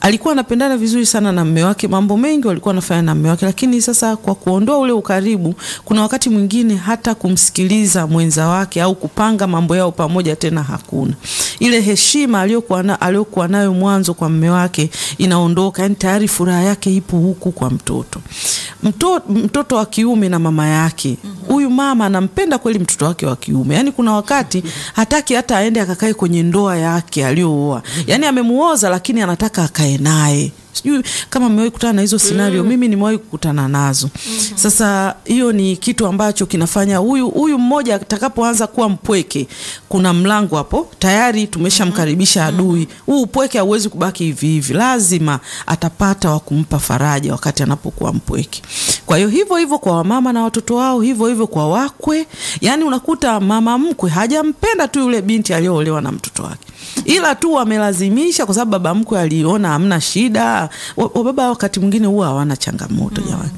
alikuwa anapendana vizuri sana na mme wake, mambo mengi walikuwa wanafanya na mme wake, lakini sasa kwa kuondoa ule ukaribu, kuna wakati mwingine hata kumsikiliza mwenza wake au kupanga mambo yao pamoja tena hakuna. Ile heshima aliyokuwa na, aliyokuwa nayo mwanzo kwa mme wake inaondoka, yani tayari furaha yake ipo huku kwa mtoto. Mtoto, mtoto wa kiume na mama yake, huyu mama anampenda kweli mtoto wake wa kiume, yani kuna wakati hataki hata aende akakae kwenye ndoa yake aliyooa, yani amemuoza, lakini anataka akae naye sijui kama mmewahi kukutana na hizo scenario. Mimi nimewahi kukutana nazo. Sasa hiyo ni kitu ambacho kinafanya huyu huyu mmoja atakapoanza kuwa mpweke, kuna mlango hapo tayari tumeshamkaribisha adui. Huu upweke hauwezi kubaki hivi hivi, lazima atapata wa kumpa faraja wakati anapokuwa mpweke. Kwa hiyo hivyo hivyo kwa wamama na watoto wao, hivyo hivyo kwa wakwe. Yani unakuta mama mkwe hajampenda tu yule binti aliyoolewa na mtoto wake ila tu wamelazimisha kwa sababu baba mkwe aliona hamna shida. Wababa wakati mwingine huwa hawana changamoto jamani.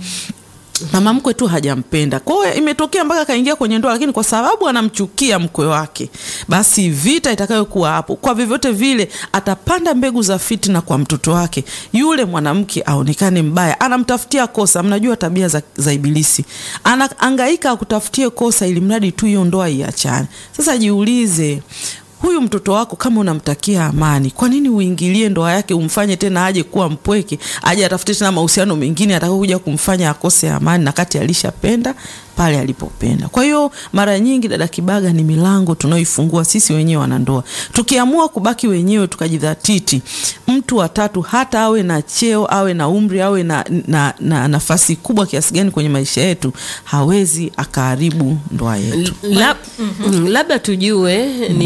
Mama mkwe tu hajampenda, kwa hiyo imetokea mpaka akaingia kwenye ndoa, lakini kwa sababu anamchukia mkwe wake, basi vita itakayokuwa hapo, kwa vyovyote vile atapanda mbegu za fitina kwa mtoto wake, yule mwanamke aonekane mbaya, anamtafutia kosa. Mnajua tabia za, za Ibilisi, anaangaika akutafutie kosa ili mradi tu hiyo ndoa iachane. Sasa jiulize huyu mtoto wako kama unamtakia amani, kwa nini uingilie ndoa yake, umfanye tena aje kuwa mpweke, aje atafute tena mahusiano mengine atakayokuja kumfanya akose amani, na kati alishapenda pale alipopenda. Kwa hiyo mara nyingi, dada Kibaga, ni milango tunaoifungua sisi wenyewe wanandoa. Tukiamua kubaki wenyewe tukajidhatiti, mtu wa tatu hata awe na cheo, awe na umri, awe na, na, na nafasi kubwa kiasi gani kwenye maisha yetu, hawezi akaharibu ndoa yetu. Lab, mm, labda tujue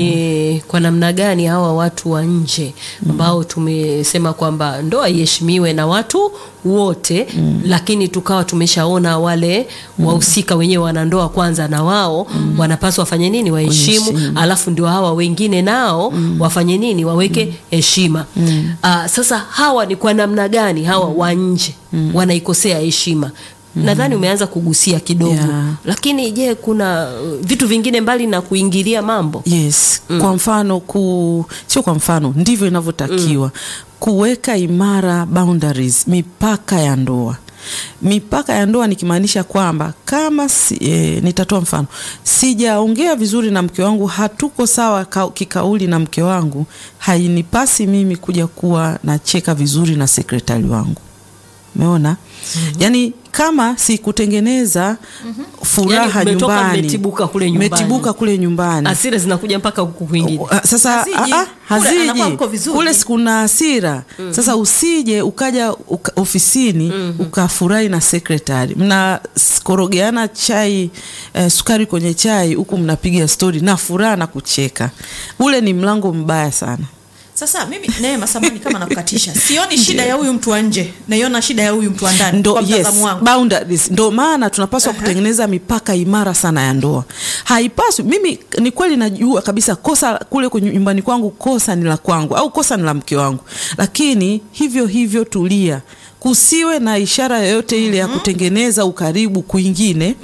ni kwa namna gani hawa watu wa nje ambao tumesema kwamba ndoa iheshimiwe na watu wote lakini tukawa tumeshaona wale wahusika wenyewe wanandoa kwanza na wao wanapaswa wafanye nini waheshimu Waheshimu. alafu ndio hawa wengine nao wafanye nini waweke heshima Ah, sasa hawa ni kwa namna gani hawa wa nje wanaikosea heshima nadhani umeanza kugusia kidogo Yeah. lakini je kuna uh, vitu vingine mbali na kuingilia mambo Yes, kwa mfano ku, sio kwa mfano, ndivyo inavyotakiwa kuweka imara boundaries, mipaka ya ndoa. Mipaka ya ndoa nikimaanisha kwamba kama si, e, nitatoa mfano, sijaongea vizuri na mke wangu, hatuko sawa ka, kikauli na mke wangu, hainipasi mimi kuja kuwa nacheka vizuri na sekretari wangu. Umeona? Yaani kama sikutengeneza furaha Yaani mmetoka nyumbani, mmetibuka kule nyumbani. mmetibuka kule nyumbani asira zinakuja mpaka huku kwingine Uh, sasa Haziji. ah, ah, Kule anakuwa haziji mko vizuri. kule sikuna hasira sasa usije ukaja uka, ofisini ukafurahi na sekretari mnakorogeana chai eh, sukari kwenye chai huku mnapiga stori na furaha na kucheka ule ni mlango mbaya sana Sasa mimi Neema, samani kama nakukatisha, sioni shida ya huyu mtu wa nje, naiona shida ya huyu mtu wa ndani ndo kwa yes, mtazamo wangu. boundaries ndo maana tunapaswa kutengeneza mipaka imara sana ya ndoa. Haipaswi mimi, ni kweli najua kabisa kosa kule kwenye nyumbani kwangu, kosa ni la kwangu au kosa ni la mke wangu, lakini hivyo hivyo tulia, kusiwe na ishara yoyote ile ya kutengeneza ukaribu kwingine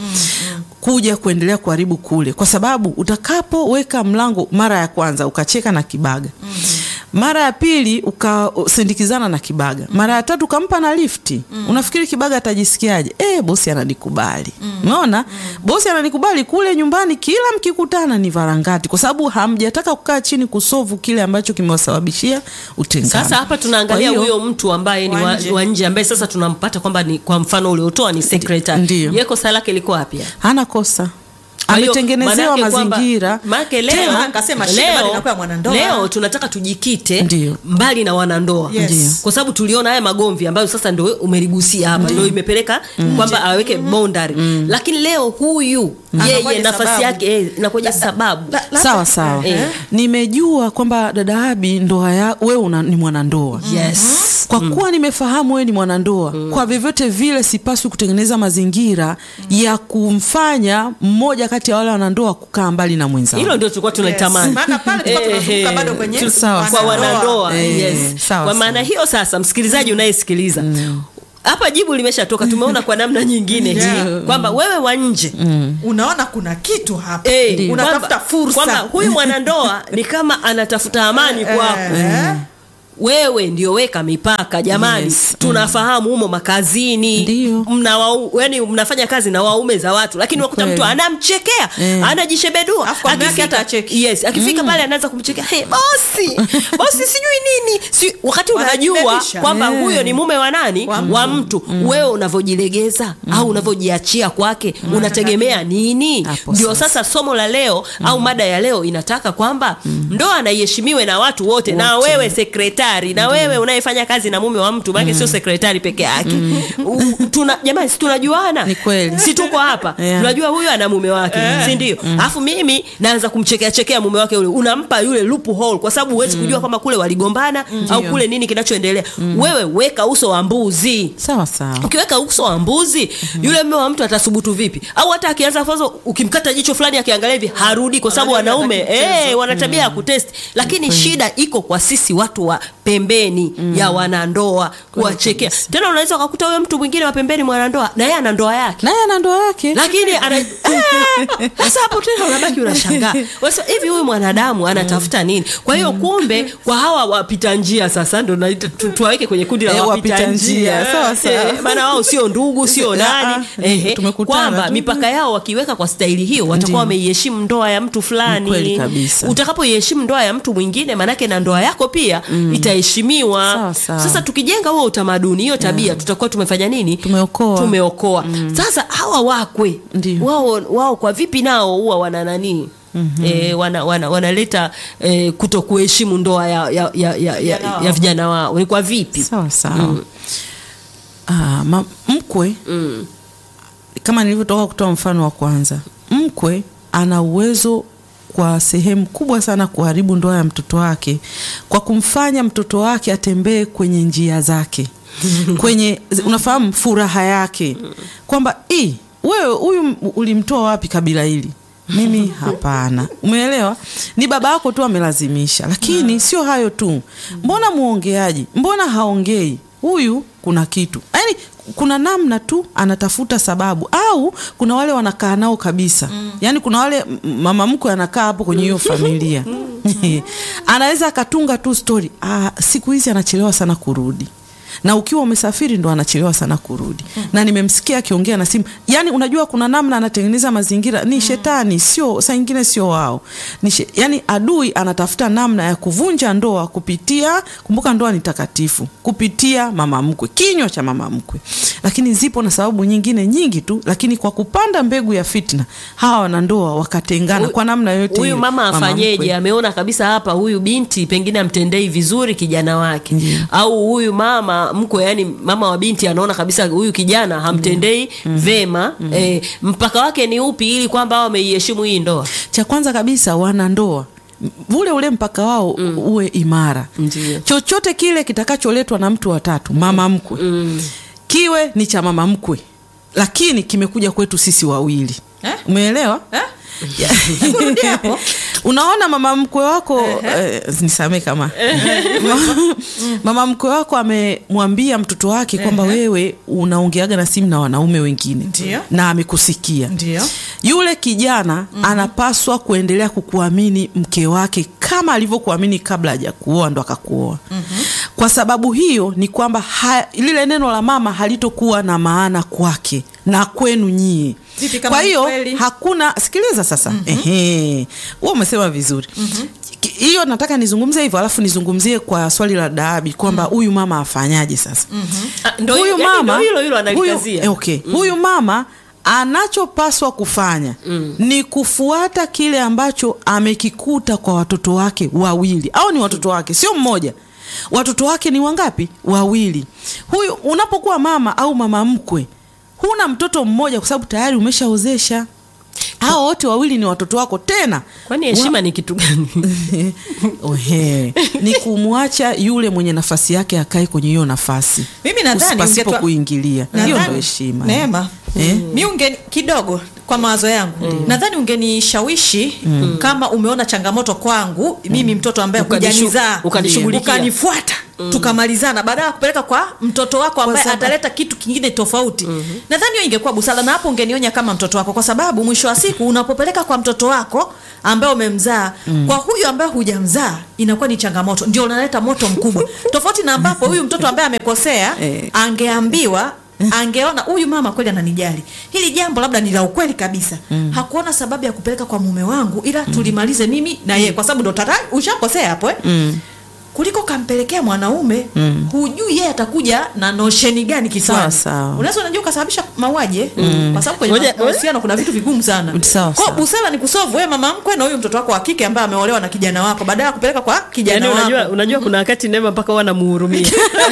kuja kuendelea kuharibu kule, kwa sababu utakapoweka mlango mara ya kwanza ukacheka na Kibaga mara ya pili ukasindikizana na Kibaga, mara ya tatu ukampa na lifti, unafikiri Kibaga atajisikiaje? Eh, bosi ananikubali. Umeona, bosi ananikubali. Kule nyumbani kila mkikutana ni varangati, kwa sababu hamjataka kukaa chini kusovu kile ambacho kimewasababishia utengano. sasa hapa tunaangalia Kwa hiyo- huyo mtu ambaye ni Wa wa- nje. wa nje ambaye sasa tunampata kwamba ni kwa mfano uliotoa ni secretary Ndiyo. ye kosa lake liko wapi hana kosa, Kwa hiyo, ametengenezewa manake kwamba- mazingira manake leo, Tena akasema shida bado inakuwa ya mwanandoa. leo tunataka tujikite Ndiyo. mbali na wanandoa Yes. Ndiyo. kwa sababu tuliona haya magomvi ambayo sasa ndio umeligusia hapa ndio imepeleka kwamba aweke boundary lakini leo huyu yeye Anakuwaje nafasi sababu? yake eh, inakuja sababu La- la- sawa sawa. Eh. Nimejua kwamba dada Abi, ndoa ya wewe una, ni mwanandoa yes kwa kuwa nimefahamu wewe ni mwanandoa kwa vyovyote vile sipaswi kutengeneza mazingira ya kumfanya mmoja kati ya wale wanandoa kukaa mbali na mwenzao. hilo ndio tulikuwa tunalitamani Maana pale tulikuwa Eh, tunazunguka eh, bado kwenye tu- Sawa, kwa sawa. wanandoa Eh, yes. sawa, kwa sawa. maana hiyo sasa msikilizaji unayesikiliza hapa jibu limeshatoka tumeona kwa namna nyingine Yeah. kwamba wewe wa nje unaona kuna kitu hapa Eh, unatafuta kwamba- fursa kwamba huyu mwanandoa ni kama anatafuta amani kwako Eh. wewe ndio weka mipaka jamani Yes. tunafahamu humo makazini Ndio. mna wau, yani mnafanya kazi na waume za watu lakini unakuta Kweli. mtu anamchekea Eh. anajishebedua Alafu kwa mume wake hata acheki. yes akifika pale anaanza kumchekea hey, bosi bosi sijui nini si, wakati unajua Wanajibebisha. kwamba Eh. huyo ni mume wa nani Wa wa mtu wewe unavyojilegeza au unavyojiachia kwake unategemea nini Hapo ndio sasa. sasa somo la leo au mada ya leo inataka kwamba ndoa na iheshimiwe na watu wote, na Wote. wewe sekretari na wewe unayefanya kazi na mume wa mtu maana sio sekretari peke yake U- tuna jamani si tunajuana Ni kweli. si tuko hapa Yeah. tunajua huyo ana mume wake si ndio alafu mimi naanza kumchekea chekea mume wake yule unampa yule loophole kwa sababu huwezi kujua kama kule waligombana au kule nini kinachoendelea wewe weka uso wa mbuzi sawa sawa ukiweka uso wa mbuzi yule mume wa mtu atasubutu vipi au hata akianza kwanza ukimkata jicho fulani akiangalia hivi harudi kwa sababu Anajua wanaume anataka kucheza. eh, wana tabia ya kutest lakini shida iko kwa sisi watu wa pembeni ya wanandoa kuwachekea tena unaweza ukakuta huyo mtu mwingine wa pembeni mwanandoa na yeye ana ndoa yake naye ana ndoa yake lakini ana eh, sasa hapo tena unabaki unashangaa Wasa, hivi huyu mwanadamu anatafuta nini kwa hiyo kumbe kwa hawa wapita njia sasa ndo naita- tu- tuwaweke kwenye kundi la Eh, wapita wapita njia njia, sawa, sawa. Eh, maana wao sio ndugu sio nani Ah, ehe, tumekutana kwamba tu. mipaka yao wakiweka kwa staili hiyo watakuwa Ndiyo. wameiheshimu ndoa ya mtu Ni fulani kweli kabisa. utakapoiheshimu ndoa ya mtu mwingine manake na ndoa yako pia itaheshimiwa Sawa, sawa. sasa tukijenga huo utamaduni hiyo tabia tutakuwa tumefanya nini Tumeokoa. tumeokoa sasa hawa wakwe Ndiyo. wao, wao kwa vipi nao huwa wana nani E, wana, wana, wanaleta e, kuto kuheshimu ndoa ya, ya, ya, ya, ya, Vijana wao. ya vijana wao ni kwa vipi sawa sawa ah, ma, mkwe mm. kama nilivyotoka kutoa mfano wa kwanza mkwe ana uwezo kwa sehemu kubwa sana kuharibu ndoa ya mtoto wake kwa kumfanya mtoto wake atembee kwenye njia zake kwenye unafahamu furaha yake kwamba "Ii, wewe huyu ulimtoa wapi kabila hili mimi hapana umeelewa ni baba yako tu amelazimisha lakini sio hayo tu mbona muongeaji mbona haongei huyu kuna kitu yaani kuna namna tu anatafuta sababu au kuna wale wanakaa nao kabisa yaani kuna wale m- mama mkwe anakaa hapo kwenye hiyo familia anaweza akatunga tu stori ah, siku hizi anachelewa sana kurudi na ukiwa umesafiri ndo anachelewa sana kurudi na nimemsikia akiongea na simu yani unajua kuna namna anatengeneza mazingira ni shetani sio saa ingine sio wao ni she, yani adui anatafuta namna ya kuvunja ndoa kupitia kumbuka ndoa ni takatifu kupitia mama mkwe kinywa cha mama mkwe lakini zipo na sababu nyingine nyingi tu lakini kwa kupanda mbegu ya fitna hawa wanandoa wakatengana Huyu- kwa namna yote huyu ile, mama afanyeje mkwe. ameona kabisa hapa huyu binti pengine amtendei vizuri kijana wake au huyu mama mkwe yani mama wa binti anaona kabisa huyu kijana hamtendei vema eh, mpaka wake ni upi ili kwamba hao wameiheshimu hii ndoa cha kwanza kabisa wanandoa m- ule ule mpaka wao mm. uwe imara Ndiyo. chochote kile kitakacholetwa na mtu watatu mama mkwe mm. kiwe ni cha mama mkwe lakini kimekuja kwetu sisi wawili Eh? umeelewa Eh? Ya. Rudia hapo. unaona mama mkwe wako eh, nisamee kama Ma- mama mkwe wako amemwambia mtoto wake kwamba wewe unaongeaga na simu na wanaume wengine Ndiyo. na amekusikia Ndio. yule kijana mm-hmm. anapaswa kuendelea kukuamini mke wake kama alivyokuamini kabla hajakuoa ndo akakuoa mm-hmm. kwa sababu hiyo ni kwamba ha, lile neno la mama halitokuwa na maana kwake na kwenu nyie Vipi kama kwa ni hiyo kweli? hakuna sikiliza sasa mm-hmm. ehe wewe umesema vizuri mm-hmm hiyo nataka nizungumzie hivyo alafu nizungumzie kwa swali la daabi kwamba huyu mama afanyaje sasa Ah, ndo huyu yani mama ndo hilo hilo huyu, analikazia eh, okay. huyu mama anachopaswa kufanya mm. ni kufuata kile ambacho amekikuta kwa watoto wake wawili au ni watoto wake sio mmoja watoto wake ni wangapi wawili huyu unapokuwa mama au mama mkwe huna mtoto mmoja kwa sababu tayari umeshaozesha hao wote wawili ni watoto wako tena kwani heshima ni kitu gani Ohe. ni kumwacha yule mwenye nafasi yake akae kwenye hiyo nafasi Mimi nadhani pasipo ungetua- kuingilia hiyo Nadhani- ndo heshima Neema, Eh? mi unge kidogo kwa mawazo yangu nadhani ungenishawishi kama umeona changamoto kwangu mimi mtoto ambaye Ukanishu- hujanizaa ukanishughulikia. ukanifuata tukamalizana baada ya kupeleka kwa mtoto wako ambaye sababu- ataleta kitu kingine tofauti nadhani hiyo ingekuwa busara na hapo ungenionya kama mtoto wako kwa sababu mwisho wa siku unapopeleka kwa mtoto wako ambaye umemzaa kwa huyu ambaye hujamzaa inakuwa ni changamoto ndio unaleta moto mkubwa tofauti na ambapo huyu mtoto ambaye amekosea Eh. angeambiwa angeona huyu mama kweli ananijali hili jambo labda ni la ukweli kabisa hakuona sababu ya kupeleka kwa mume wangu ila tulimalize mimi na yeye kwa sababu ndo tata ushakosea hapo eh? kuliko kampelekea mwanaume hujui yeye atakuja na nosheni gani Sawa, kichwani sawa. unaweza unajua ukasababisha mauaji eh? kwa sababu kwenye Ngoja- mahusiano kuna vitu vigumu sana Sawa, kwa sawa. busara ni kusolve wewe mama mkwe na huyu mtoto wako wa kike ambaye ameolewa na kijana wako baada ya kupeleka kwa kijana Yaani wako unajua, unajua kuna wakati Neema mpaka huwa namuhurumia.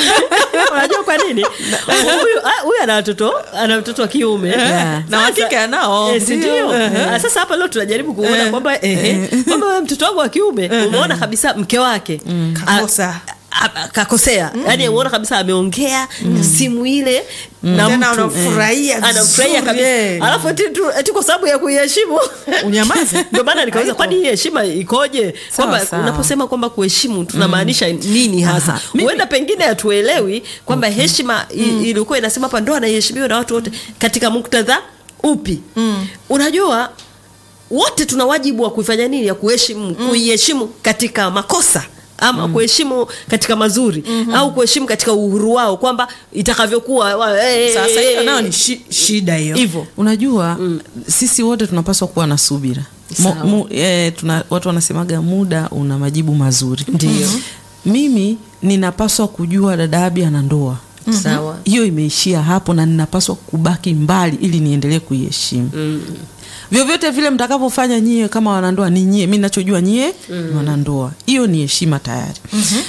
unajua kwa nini? Huyu ah, huyu ana watoto ana mtoto wa kiume Yeah. Na wa Sasa- kike anao. Eh, si ndio? Ah, Sasa hapa leo tunajaribu kuona kwamba ehe, kwamba wewe mtoto wangu wa kiume umeona kabisa mke wake Kakosa. a- a- kakosea yani umeona kabisa ameongea simu ile na Tena mtu unafurahia anafurahia vizuri, kabisa eh. alafu eti tu- eti kwa sababu ya kuiheshimu Unyamaze. ndio maana nikauliza Haipo. kwani hii heshima ikoje kwamba sawa. unaposema kwamba kuheshimu tunamaanisha nini hasa Aha. Mimi- huenda pengine hatuelewi kwamba heshima i- ilikuwa inasema hapa ndo anaiheshimiwa na watu wote katika muktadha upi unajua wote tuna wajibu wa kuifanya nini ya kuheshimu kuiheshimu katika makosa ama kuheshimu katika mazuri au kuheshimu katika uhuru wao kwamba itakavyokuwa wa- eh, sasa eh, hiyo eh, nayo ni shi, shida hiyo hivyo unajua sisi wote tunapaswa kuwa na subira Mo, Sawa. mu, eh, tuna, watu wanasemaga muda una majibu mazuri Ndio. mimi ninapaswa kujua dada Abi ana ndoa sawa hiyo imeishia hapo na ninapaswa kubaki mbali ili niendelee kuiheshimu vyovyote vile mtakavyofanya nyie kama wanandoa ni nyie mi nachojua nyie ni wanandoa hiyo ni heshima tayari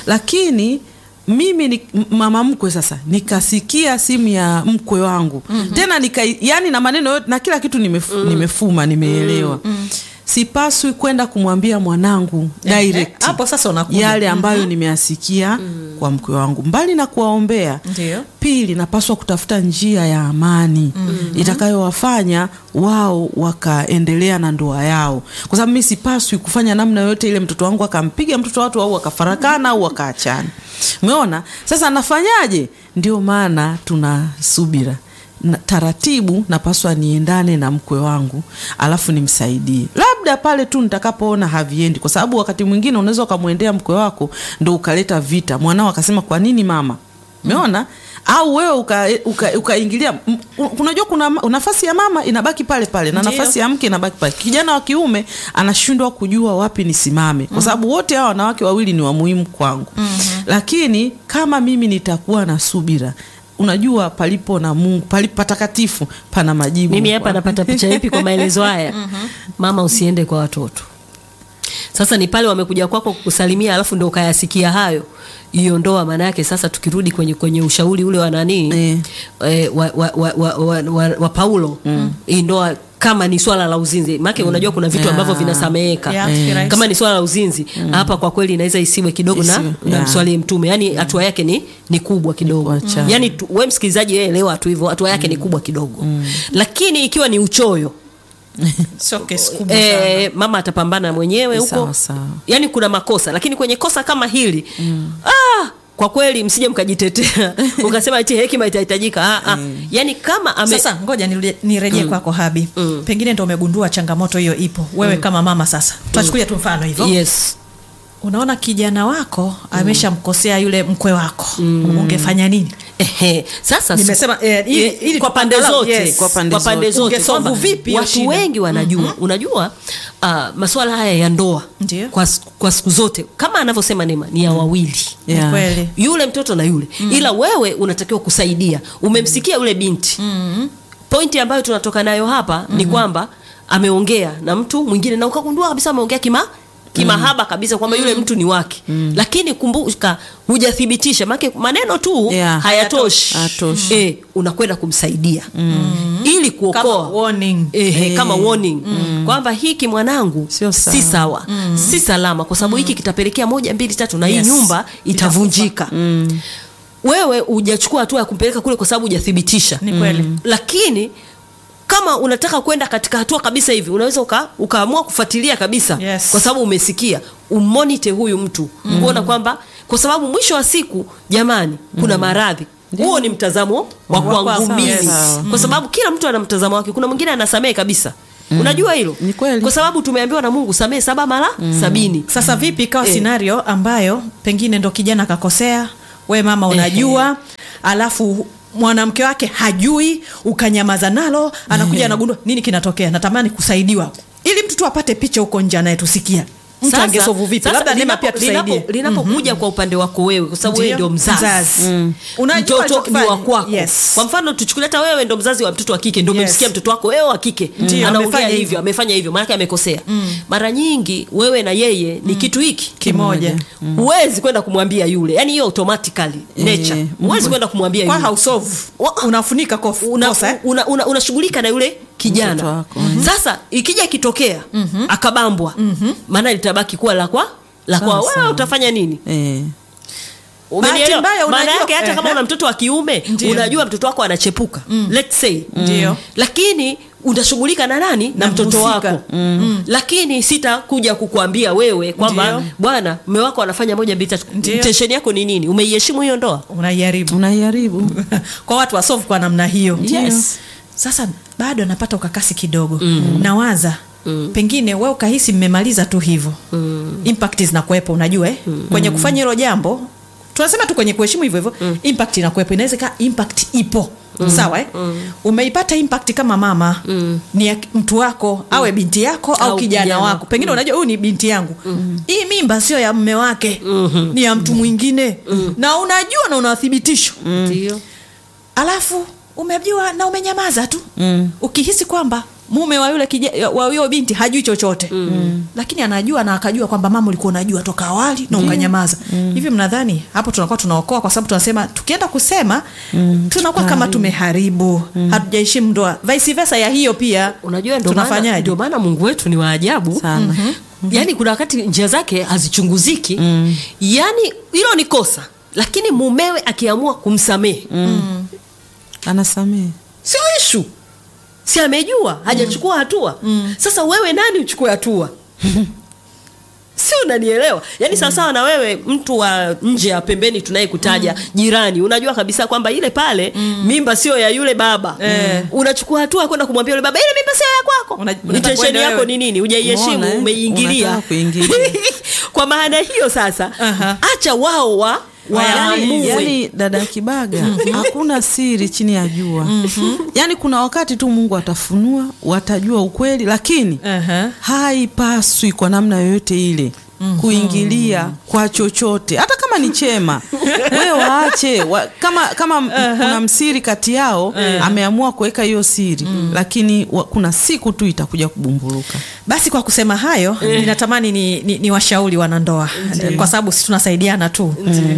lakini mimi ni m- mama mkwe sasa nikasikia simu ya mkwe wangu tena nika yani na maneno yote na kila kitu nimef, nimefuma nimeelewa sipaswi kwenda kumwambia mwanangu direct hapo sasa unakuja. yale ambayo nimeasikia kwa mkwe wangu mbali na kuwaombea Ndio. pili napaswa kutafuta njia ya amani itakayowafanya wao wakaendelea na ndoa yao kwa sababu mi sipaswi kufanya namna yoyote ile mtoto wangu akampiga mtoto wa watu au akafarakana au akaachana umeona sasa nafanyaje ndio maana tuna subira na, taratibu napaswa niendane na mkwe wangu alafu nimsaidie labda pale tu nitakapoona haviendi kwa sababu wakati mwingine unaweza ukamwendea mkwe wako ndo ukaleta vita mwanao akasema kwa nini mama umeona au wewe ukaingilia uka, ukaingilia. M- u- unajua kuna ma- nafasi ya mama inabaki pale pale na Ndio. nafasi ya mke inabaki pale kijana wa kiume anashindwa kujua wapi nisimame kwa sababu wote hawa wanawake wawili ni wa muhimu kwangu lakini kama mimi nitakuwa na subira unajua palipo na mungu palipo patakatifu pana majibu mimi hapa napata picha ipi kwa maelezo haya mama usiende kwa watoto sasa ni pale wamekuja kwako kukusalimia alafu ndo ukayasikia hayo hiyo ndoa maana yake sasa tukirudi kwenye kwenye ushauri ule wa nani Eh. eh, wa, wa, wa, wa, wa, wa, wa paulo hii ndoa kama ni swala la uzinzi maake unajua kuna vitu Yeah. ambavyo vinasameheka Yeah, Eh. kirahisi. kama ni swala la uzinzi hapa kwa kweli inaweza isiwe kidogo na, Isiwe, na yeah. mswalie mtume yani hatua yake ni, ni kubwa kidogo Wacha. yani tu, we msikilizaji wewe elewa tu hivyo hatua yake ni kubwa kidogo lakini ikiwa ni uchoyo sio kesi kubwa sana. e, mama atapambana mwenyewe huko Sawa, sawa. yani kuna makosa lakini kwenye kosa kama hili ah, kwa kweli msije mkajitetea ukasema eti hekima itahitajika ah, ah. yani kama ame, sasa ngoja nirudie- nirejee kwako habi pengine ndo umegundua changamoto hiyo ipo wewe kama mama sasa tunachukulia tu mfano hivyo yes unaona kijana wako ameshamkosea yule mkwe wako ungefanya nini Ehe, sasa si- Nimesema, eh, ili- eh, ili kwa pande angalau, zote yes, kwa pande kwa pande zote. zote Ungesolve kwamba vipi hiyo watu shida? wengi wanajua unajua uh, masuala haya ya ndoa Ndio. kwa, s- kwa siku zote kama anavyosema Neema ni ya wawili Ni Yeah. kweli yule mtoto na yule ila wewe unatakiwa kusaidia umemsikia yule binti pointi ambayo tunatoka nayo hapa ni kwamba ameongea na mtu mwingine na ukagundua kabisa ameongea kima kimahaba kabisa kwamba yule mtu ni wake lakini kumbuka hujathibitisha make maneno tu Yeah. hayatoshi Hayatoshi. eh, unakwenda kumsaidia ili kama kuokoa warning Ehe, kama warning kwamba hiki mwanangu Sio sawa. si sawa si salama kwa sababu hiki kitapelekea moja mbili tatu na hii Yes. nyumba itavunjika wewe hujachukua hatua ya kumpeleka kule kwa sababu hujathibitisha Ni kweli. lakini kama unataka kwenda katika hatua kabisa hivi unaweza uka, ukaamua kufuatilia kabisa Yes. kwa sababu umesikia umonite huyu mtu kuona kwamba kwa sababu mwisho wa siku jamani kuna maradhi huo ni mtazamo wa Wa kwangu kwangu, mimi sawa. kwa sababu kila mtu ana mtazamo wake kuna mwingine anasamehe kabisa unajua hilo Ni kweli. kwa sababu tumeambiwa na mungu samehe saba mara sabini sasa vipi ikawa Eh. scenario ambayo pengine ndo kijana kakosea we mama unajua alafu mwanamke wake hajui ukanyamaza nalo anakuja anagundua nini kinatokea natamani kusaidiwa ili mtu tu apate picha huko nje anayetusikia mtu Sasa- angesovu vipi sasa labda nema linapo- pia tusaidie linapo- linapokuja kwa upande wako wewe kwa sababu wewe Ndio, ndio mzazi, mzazi. Unajua mtoto ni alichokifanya. wa kwako Yes. kwa mfano tuchukulie hata wewe ndo mzazi wa mtoto wa kike ndo Yes. umemsikia mtoto wako wewe wa kike Ndio, anaongea amefanya hivyo hivyo. amefanya hivyo maanake amekosea mara nyingi wewe na yeye ni kitu hiki Kimoja. huwezi kwenda kumwambia yule yani hiyo automatically nature Eh, huwezi kwenda kumwambia kwa yule hausovu Wa- unafunika kof- una, kosa eh? una, una, unashughulika na yule Mtoto kijana wako, sasa ikija ikitokea akabambwa maana litabaki kuwa la kwa la kwa Sawa, wewe sawa. utafanya nini eh. Umenielewa? mbaya, maana unajua- yake hata kama Ehe. una mtoto wa kiume Ndio. unajua mtoto wako anachepuka let's say Ndio. lakini utashughulika na nani na, Na mtoto mhusika. wako lakini sitakuja kukuambia wewe kwamba Ndio. bwana mme wako anafanya moja mbili tatu Ndio. intention yako ni nini umeiheshimu hiyo ndoa unaiharibu unaiharibu kwa watu wasovu kwa namna hiyo Yes. sasa bado anapata ukakasi kidogo mm. nawaza mm. pengine we ukahisi mmemaliza tu hivyo mm. impact zinakuwepo unajua eh? mm. kwenye kufanya hilo jambo tunasema tu kwenye kuheshimu hivyo hivyo mm. impact inakuwepo inaweza kaa impact ipo mm. sawa eh? mm. umeipata impact kama mama mm. ni ya mtu wako mm. awe binti yako au, Au kijana, kijana. wako pengine unajua huyu ni binti yangu mm. hii mimba sio ya mme wake mm-hmm. ni ya mtu mwingine mm. na unajua na unathibitisho ndio alafu umejua na umenyamaza tu mm. ukihisi kwamba mume wa yule kija, wa huyo binti hajui chochote mm. lakini anajua na akajua kwamba mama ulikuwa unajua toka awali na ukanyamaza mm. hivi mnadhani hapo tunakuwa tunaokoa kwa sababu tunasema tukienda kusema mm. tunakuwa kama tumeharibu mm. hatujaheshimu ndoa vice versa ya hiyo pia unajua ndio maana tunafanyaje ndio maana mungu wetu ni waajabu Sana. yaani kuna wakati njia zake hazichunguziki mm. yaani hilo ni kosa lakini mumewe akiamua kumsamehe mm. anasamehe sio ishu si amejua hajachukua hatua mm. sasa wewe nani uchukue hatua si unanielewa yaani sawasawa na wewe mtu wa nje ya pembeni tunayekutaja jirani unajua kabisa kwamba ile pale mimba sio ya yule baba Eh. unachukua hatua kwenda kumwambia yule baba ile mimba sio ya kwako Una- unataka intention kwenda yako wewe. ni nini hujaiheshimu Umeona, eh? umeingilia Unataka kuingilia. kwa maana hiyo sasa Aha. acha wao wa yani, waamue yani dada ya kibaga hakuna siri chini ya jua yani kuna wakati tu mungu atafunua watajua ukweli lakini Aha. haipaswi kwa namna yoyote ile kuingilia kwa chochote hata kama ni chema we waache wa, kama kama m- kuna msiri kati yao ameamua kuweka hiyo siri lakini wa, kuna siku tu itakuja kubumburuka basi kwa kusema hayo ninatamani ni, ni, ni washauri wanandoa kwa sababu si tunasaidiana tu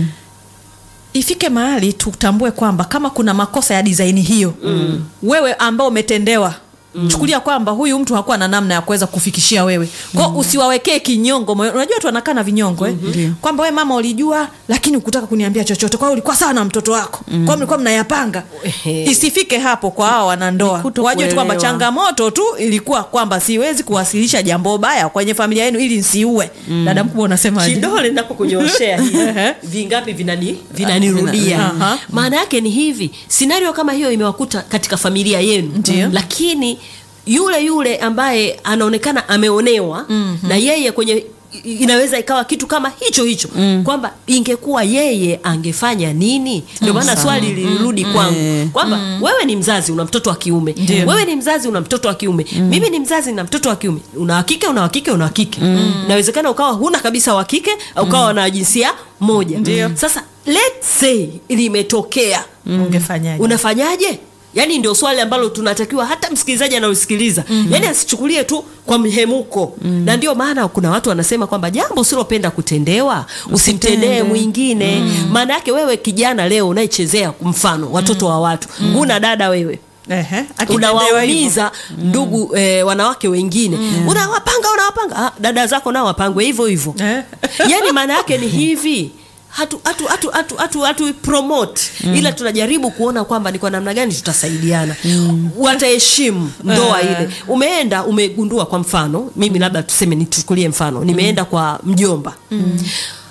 ifike mahali tutambue kwamba kama kuna makosa ya disaini hiyo mm. wewe ambao umetendewa Mm. chukulia kwamba huyu mtu hakuwa na namna ya kuweza kufikishia wewe kwao usiwawekee kinyongo moyo unajua tu anakaa na vinyongo eh? Ndio. kwamba we mama ulijua lakini ukutaka kuniambia chochote kwao ulikuwa sawa na mtoto wako mm. kwao mlikuwa mnayapanga Ehe. isifike hapo kwa hao wanandoa Ni kuto wajue tu kwamba kuelewa. changamoto tu ilikuwa kwamba siwezi kuwasilisha jambo baya kwenye familia yenu ili nsiue mm. dada mkubwa unasemaje kidole napokunyoshea hivi Ehe. vingapi vinani vinanirudia Aha. maana yake ni hivi sinario kama hiyo imewakuta katika familia yenu Ndio. lakini yule yule ambaye anaonekana ameonewa mm-hmm. na yeye kwenye i- inaweza ikawa kitu kama hicho hicho mm. kwamba ingekuwa yeye angefanya nini ndio maana swali lilirudi kwangu Eh. kwamba wewe ni mzazi una mtoto wa kiume Ndio. wewe ni mzazi una mtoto wa kiume mimi ni mzazi na mtoto wa kiume una wa kike una wa kike una wa kike inawezekana ukawa huna kabisa wa kike au ukawa na jinsia moja Ndio. sasa let's say limetokea ungefanyaje unafanyaje yaani ndio swali ambalo tunatakiwa hata msikilizaji anayosikiliza mm-hmm. yaani asichukulie tu kwa mhemuko mm-hmm. na ndio maana kuna watu wanasema kwamba jambo usilopenda kutendewa usimtendee Usitende. mwingine maana yake wewe kijana leo unayechezea mfano watoto wa watu huna dada wewe Ehe, akitendewa hivyo. unawaumiza ndugu eh, wanawake wengine unawapanga unawapanga ah, dada zako nao wapangwe hivyo hivyo Eh. yani maana yake ni hivi hatu hatu hatu hatu hatu, hatu promote ila tunajaribu kuona kwamba ni kwa namna gani tutasaidiana wataheshimu ndoa ile umeenda umegundua kwa mfano mimi labda tuseme nichukulie mfano nimeenda kwa mjomba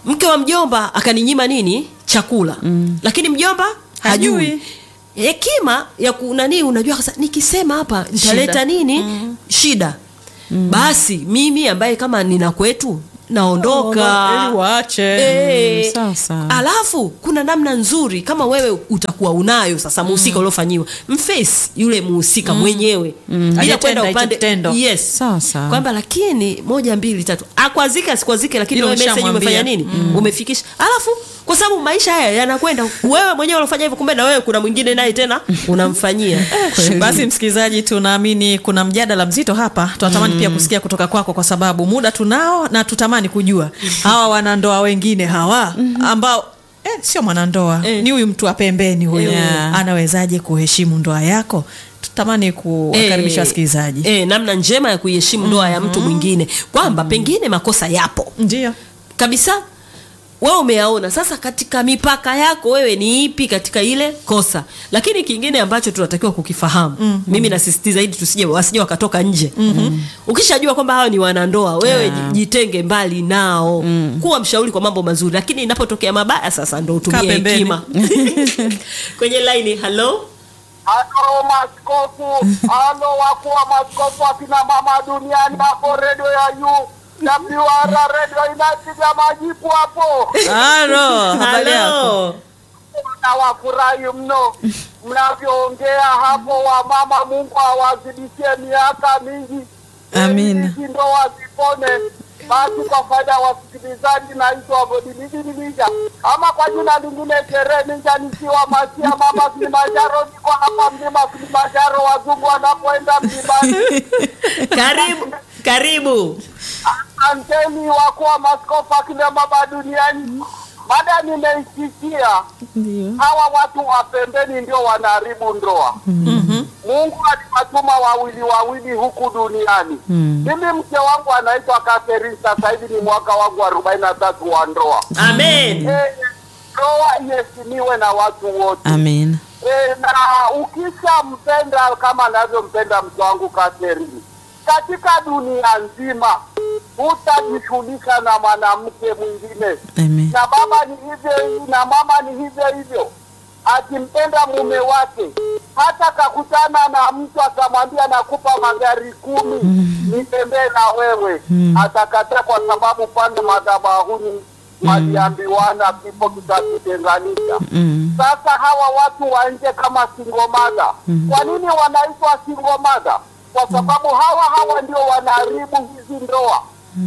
mke wa mjomba akaninyima nini chakula mm. lakini mjomba hajui Hajui. hekima ya kunanii unajua sasa nikisema hapa nitaleta Shida. nini mm. shida mm. basi mimi ambaye kama nina kwetu naondoka Ili waache. Eh, sawa, sawa. alafu kuna namna nzuri kama wewe utakuwa unayo sasa muhusika uliofanyiwa mface yule muhusika mwenyewe bila Hajatenda kwenda hicho upande kitendo. yes Sawa, sawa. kwamba lakini moja mbili tatu akwazike asikwazike lakini Hilo wewe message ushamwambia. umefanya nini umefikisha alafu kwa sababu maisha haya yanakwenda wewe mwenyewe unafanya hivyo kumbe na wewe kuna mwingine naye tena unamfanyia eh, basi msikilizaji tunaamini kuna mjadala mzito hapa tunatamani pia kusikia kutoka kwako kwa sababu muda tunao na tutamani kujua hawa wanandoa wengine hawa ambao eh, sio mwanandoa Eh. ni huyu mtu wa pembeni huyu Yeah. anawezaje kuheshimu ndoa yako tutamani kuwakaribisha Eh, wasikilizaji eh, namna njema ya kuiheshimu ndoa ya mtu mwingine kwamba pengine makosa yapo ndio kabisa wewe umeyaona sasa katika mipaka yako wewe ni ipi katika ile kosa lakini kingine ambacho tunatakiwa kukifahamu mm-hmm. mimi nasisitiza zaidi tusije wasije wakatoka nje mm-hmm. ukishajua kwamba hawa ni wanandoa wewe Yeah. jitenge mbali nao mm. kuwa mshauri kwa mambo mazuri lakini inapotokea mabaya sasa ndo Kaa utumie pembeni. hekima kwenye laini halo Halo maskofu, halo wakuu wa maskofu akina mama duniani hapo redio ya yu WR redio inapiga majipu hapo, halo habari yako halo na wafurahi mno mnavyoongea hapo. Wamama, Mungu awazidishie miaka mingi, Amina. ili hizi ndoa zipone. Basi kwa faida ya wasikilizaji, naitwa Godiliji Ninja ama kwa jina lingine Sherehe Ninja, nikiwa Masia mama Kilimanjaro. Niko hapa mlima Kilimanjaro, wazungu wanapoenda mlimani. karibu karibu Asanteni wakuu wa maskofu akina baba duniani. Mada nimeisikia, Ndio. hawa watu wa pembeni ndio wanaharibu ndoa. Mungu aliwatuma wawili wawili huku duniani. Mimi mke wangu anaitwa Catherine, sasa hivi ni mwaka wangu arobaini na tatu wa ndoa. amen Eh, Ndoa iheshimiwe na watu wote. Amina. E, na ukishampenda kama anavyompenda mke wangu Catherine, katika dunia nzima hutajishughulisha na mwanamke mwingine, Amen. na baba ni hivyo hivyo na mama ni hivyo hivyo. Akimpenda mume wake, hata kakutana na mtu akamwambia nakupa magari kumi nitembee na wewe, atakataa kwa sababu pande madhabahuni waliambiwana kifo kitatutenganisha. Mm. Sasa hawa watu wa nje kama singomada, kwa nini wanaitwa singomada? Kwa sababu hawa hawa ndio wanaharibu hizi ndoa.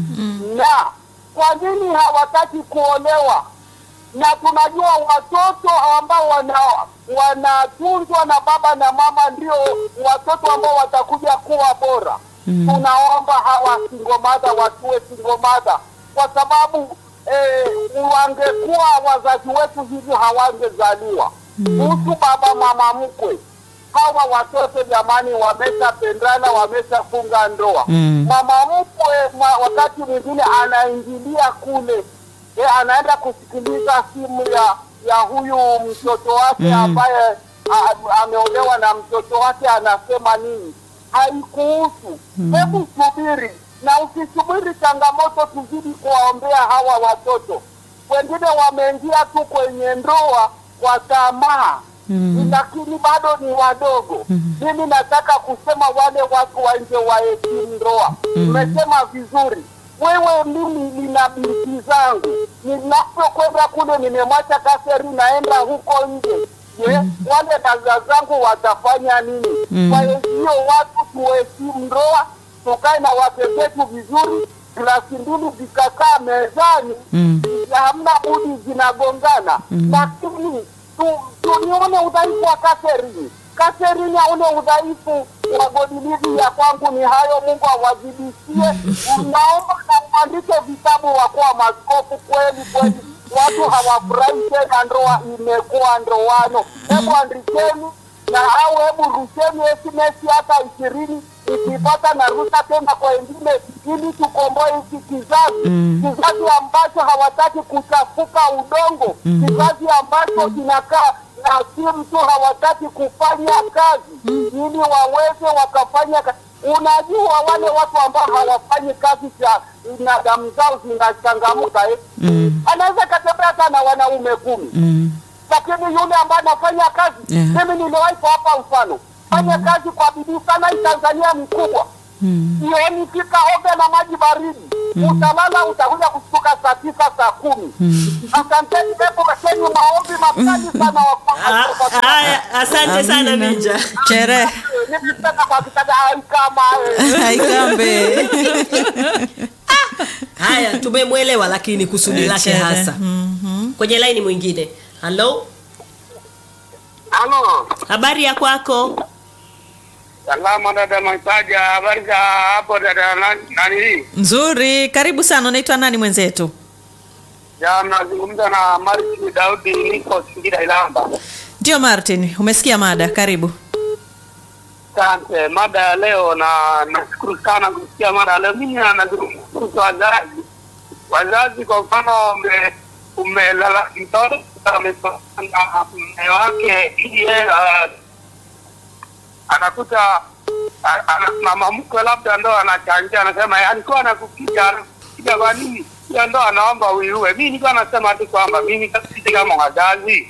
Na kwa nini hawataki kuolewa? Na tunajua watoto ambao wana wanatunzwa na baba na mama ndio watoto ambao watakuja kuwa bora. Tunaomba hawa singomada wasiwe singomada, kwa sababu eh, wangekuwa wazazi wetu hivi hawangezaliwa. Kuhusu baba mama mkwe, hawa watoto jamani, wameshapendana wameshafunga ndoa. Mm. Mama mkwe ma, wakati mwingine anaingilia kule e, anaenda kusikiliza simu ya ya huyu mtoto wake ambaye a- ameolewa na mtoto wake anasema nini. Haikuhusu, hebu subiri, na usisubiri changamoto, tuzidi kuwaombea hawa watoto. Wengine wameingia tu kwenye ndoa kwa tamaa lakini bado ni wadogo. Mimi nataka kusema wale watu wa nje waheshimu ndoa. Mmesema vizuri. Wewe, mimi nina binti zangu, ninapokwenda kule nimemwacha kaseri, naenda huko nje. Je, wale dada zangu watafanya nini? Kwa hiyo watu tuheshimu ndoa, tukae na wake zetu vizuri, glasi mbili zikakaa mezani Mm. hamna budi zinagongana, lakini tu- tunione udhaifu wa Katerini. Katerini aone udhaifu wa Godilivi. Ya kwangu ni hayo, Mungu awazidishie. Naomba na mwandike vitabu wakuwa maskofu kweli kweli, watu hawafurahi tena, ndoa imekuwa ndoano. Hebu andikeni na au hebu rusheni SMS hata ishirini ikipata na rusha tena kwa wengine, ili tukomboe hiki kizazi kizazi ambacho hawataki kuchafuka udongo, kizazi ambacho kinakaa na si mtu hawataki kufanya kazi ili waweze wakafanya ka- unajua wale watu ambao hawafanyi kazi za na damu zao zinachangamka eh? Mm. anaweza katembea hata na wanaume kumi Mm. lakini yule ambaye anafanya kazi Yeah. mimi niliwahi hapa mfano fanya kazi kwa bidii sana hii tanzania ni kubwa Mm. jioni fika oge na maji baridi utalala utakuja kushtuka saa tisa saa kumi asanteni hebu wekeni maombi makali sana Ah, wa- haya, asante sana Amina. Minja. Chere. nikitaka kwa kitanda ai kama eh. Haikambe. Haya, tumemwelewa lakini kusudi Eh, lake chere. hasa. Kwenye laini mwingine. Halo, halo habari ya kwako? salama dada maitaja habari za hapo dada na- nani hii Nzuri, karibu sana. Unaitwa nani mwenzetu? ya nazungumza na Martin Daudi niko Singida Ilamba Ndio Martin, umesikia mada, karibu. Asante. Mada ya leo na nashukuru sana kusikia mada ya leo. Mimi nazungumza kuhusu wazazi. Wazazi kwa mfano, ume- umelala mtoto amesoma na mume wake, ili yeye ah, anakuta a- ana- mama mkwe labda ndo anachangia, anasema "Eh, alikuwa anakupiga anakupiga kwa nini? Hiyo ndo anaomba uiue. Mimi nilikuwa nasema tu kwamba mimi sisi kama wazazi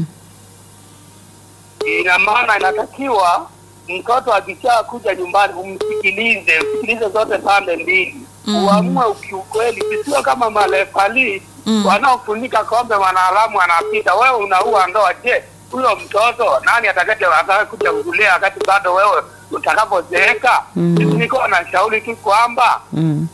ina maana inatakiwa mtoto akisha kuja nyumbani umsikilize, usikilize zote pande mbili mm. uamue ukiukweli, sisio kama marefali mm. wanaofunika kombe mwanaharamu anapita, wewe unaua ndoa. Je, huyo mtoto nani atakaje atakakuja kulea wakati bado wewe utakapozeeka? Mm. Nilikuwa na shauri tu kwamba Mm.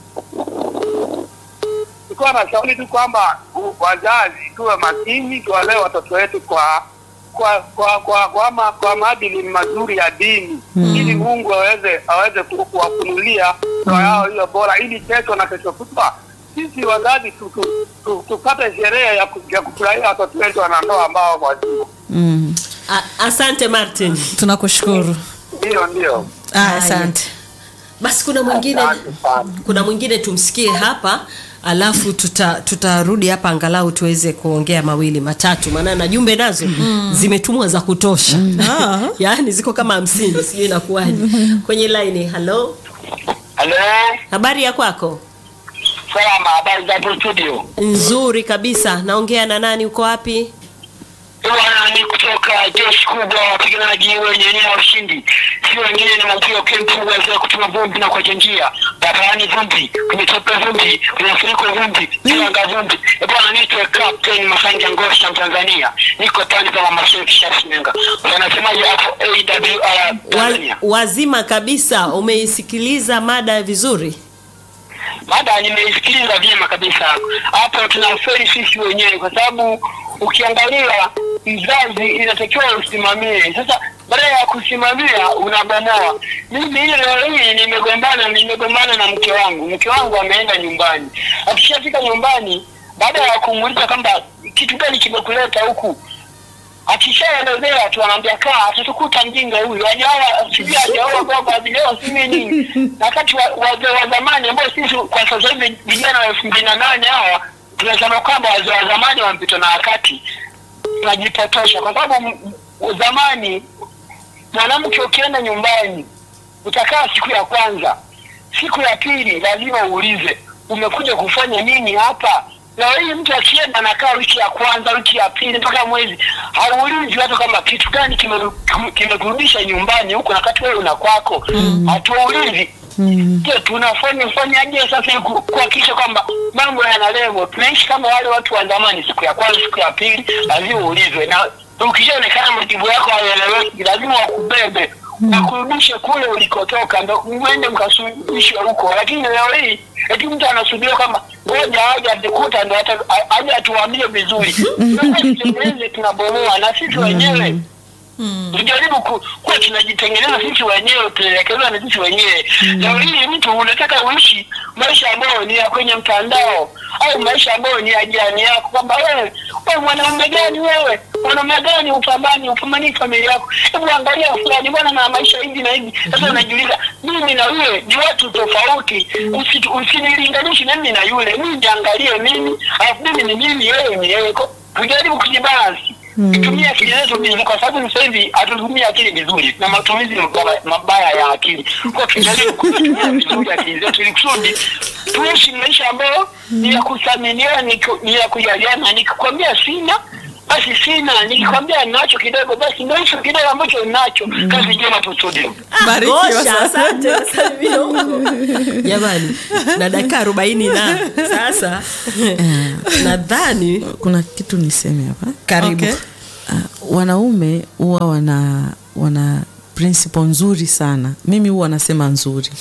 nilikuwa na shauri tu kwamba u- wazazi tuwe makini, tuwalee watoto wetu kwa kwa kwa kwa kwa, ma, kwa maadili mazuri ya dini mm. ili Mungu aweze aweze ku- kuwafunulia ndoa yao hiyo bora, ili kesho na kesho kutwa sisi wazazi tu, tu, tu, tupate sherehe ya, ku, ya kufurahia watoto wetu wanandoa ambao wako wazima. Mm. A- Asante Martin. Tunakushukuru. Ndio, ndio. Ah, Haya. asante. Basi kuna mwingine Asante sana. kuna mwingine tumsikie hapa alafu tuta tutarudi hapa angalau tuweze kuongea mawili matatu maana na jumbe nazo zimetumwa za kutosha Ah. yaani ziko kama hamsini sijui inakuwaje kwenye laini halo Halo, habari ya kwako salama. Habari za hapo studio? nzuri kabisa naongea na nani uko wapi Bwana ni kutoka jeshi kubwa wapiganaji wenye nia ya ushindi, si wengine ni Maukio Kempu waweza kutuma vumbi na kuacha njia barabarani, vumbi kwenye tope, vumbi kwenye mafuriko, vumbi kiranga, vumbi. E bwana, niitwe Captain Masanja Ngosha, Mtanzania, niko pande za Mamasai Kishasinenga. Wanasemaje hapo AWR Wa, Tanzania? wazima kabisa umeisikiliza mada vizuri Mada nimeisikiliza vyema kabisa hapo. Tunaferi sisi wenyewe, kwa sababu ukiangalia mzazi inatakiwa usimamie. Sasa baada ya kusimamia unabomoa. Mimi ile leo hii nimegombana, nimegombana na mke wangu. Mke wangu ameenda nyumbani, akishafika nyumbani, baada ya kumuuliza kwamba kitu gani kimekuleta huku akishaelezea tu anaambia kaa atatukuta mjinga huyu ajawa sijui ajaoa kwamba ajaoa sijui nini na wakati wa- wazee wa zamani ambao sisi kwa sasa hivi vijana wa elfu mbili na nane hawa tunasema kwamba wazee wa zamani wamepitwa na wakati tunajipotosha kwa sababu m- m- zamani mwanamke ukienda nyumbani utakaa siku ya kwanza siku ya pili lazima uulize umekuja kufanya nini hapa leo hii mtu akienda anakaa wiki ya kwanza wiki ya pili mpaka mwezi hauulizi watu kama kitu gani kimeru- kimekurudisha nyumbani huku wakati wewe una kwako hatuulizi je tunafanya fanyaje sasa ili ku- kuhakikisha kwamba mambo yana levo tunaishi kama wale watu wa zamani siku ya kwanza siku ya pili lazima uulizwe na ukishaonekana majibu yako hayaeleweki lazima wakubebe wakurudishe kule ulikotoka ndo mwende mkasuluhishwe huko lakini leo hii eti mtu anasubiria kwamba ngoja aje atikuta ndo ata- a- aje atuambie vizuri tutengeneze tunabomoa na sisi wenyewe tujaribu ku- kuwa tunajitengeneza sisi wenyewe tunaelekezwa na sisi wenyewe leo hii mtu unataka uishi maisha ambayo ni ya kwenye mtandao au maisha ambayo ni ya jirani yako kwamba wewe wewe mwanaume gani wewe mwanaume gani upambani upambani familia yako hebu angalia fulani bwana na maisha hivi na hivi sasa unajiuliza mimi na yule ni watu tofauti Usitu- usinilinganishi mimi na yule mimi niangalie mimi alafu mimi ni mimi wewe ni wewe Ko- tujaribu kujibalance Tutumie akili zetu vizuri, kwa sababu sasa hivi hatutumii akili vizuri na matumizi mabaya- mabaya ya akili. Kwa tujaribu kutumia vizuri akili zetu ili kusudi tuishi maisha ambayo ni ya kuthaminiwa, ni ku- ni ya kujaliana. Nikikwambia sina basi sina, nikikwambia nacho kidogo basi ndio hicho kidogo ambacho nacho. Kazi njema tu studio. Barikiwa Gosha, sana. asante nasalimia huko jamani na dakika arobaini na sasa nadhani kuna kitu niseme hapa karibu Okay. uh, wanaume huwa wana wana principle nzuri sana mimi huwa nasema nzuri